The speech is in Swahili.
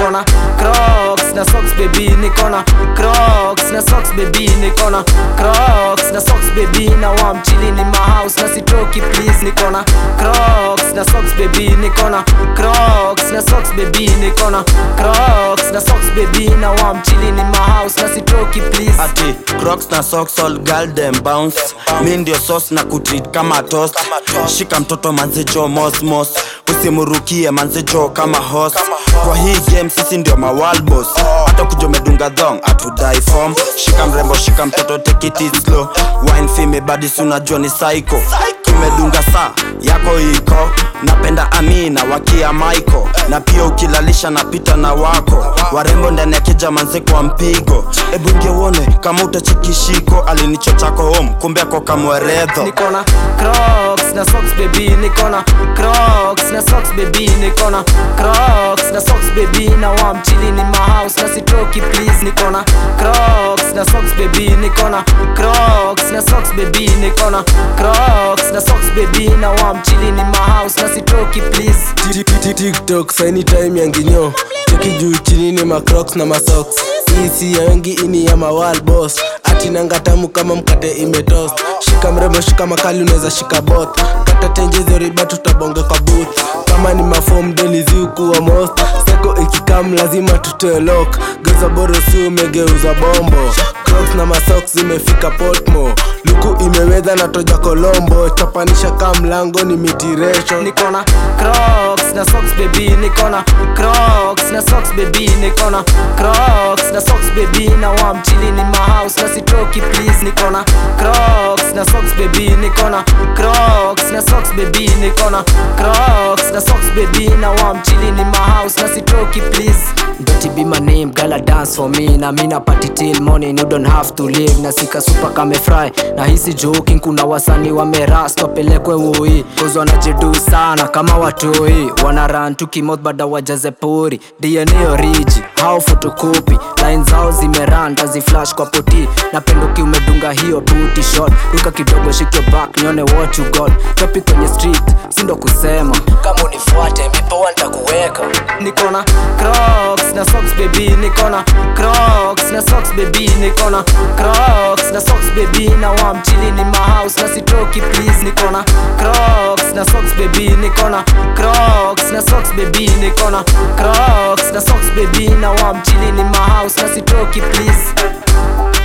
nikona crocs na socks baby nikona crocs na socks baby nikona crocs na socks baby na wam chilling in my house na sitoki please nikona crocs na socks baby nikona crocs na socks baby nikona crocs na socks baby na wam chilling in my house na sitoki please ati crocs na socks all girl them bounce mi ndio sauce na kutreat kama toast shika mtoto manzejo mosmos usimurukie manzejo kama host kwa hii game sisi ndio mawalbos hata kuja umedunga dhong atudai form shika mrembo shika mtoto take it easy slow wine fime badis unajua ni psycho tumedunga saa yako iko napenda amina wakia maiko na pia ukilalisha napita na wako warembo ndani ya kija manze kwa mpigo ebu ingia uone kama utachikishiko alinichochako home kumbe ako kamweredho nikona crocs na socks baby nikona crocs na socks baby nikona crocs na socks baby na wam chilling in my house na sitoki please nikona crocs na socks baby nikona crocs na socks baby nikona crocs na socks baby na wam chilling in my house na sitoki please tiktok saini time ya nginyo cheki juu chini ni macrocs na masoks isi ya wengi ini ya mawal boss ati nanga tamu kama mkate imetost shika mrembo shika makali unaweza shika bot kata tenjezo riba tutabonge kwa booth kama ni mafom deli ziukuwa most seko ikikam lazima tutoe lock geuza borosi umegeuza bombo crocs na masoks zimefika potmo luku imeweza na toja kolombo chapanisha kaa mlango ni mitiresho nikona crocs na socks baby nikona crocs na socks baby nikona crocs na socks baby na wam chilling in my house na sitoki please nikona crocs na socks baby nikona crocs na socks baby nikona crocs na socks baby na wam chilling in my house na sitoki please Dirty be my name, girl I dance for me Na mina party till morning, you don't have to leave Na sika super kame fry Na hisi joking, kuna wasani wamerast Wapelekwe woi, cause wanajidu sana kama watoi Wana run tu kimouth bada wajaze pori DNA origi, hao photocopy Line zao zimeran, tazi flash kwa poti Napenduki umedunga hiyo booty shot Ruka kidogo shake your back, nione what you got Topi kwenye street, sindo kusema Kama unifuate, mipo nitakuweka Nikona Crocs na socks baby nikona Crocs na socks baby nikona Crocs na socks baby na wam chilling in my house na sitoki please nikona Crocs na socks baby nikona Crocs na socks baby nikona Crocs na socks baby na wam chilling in my house na sitoki please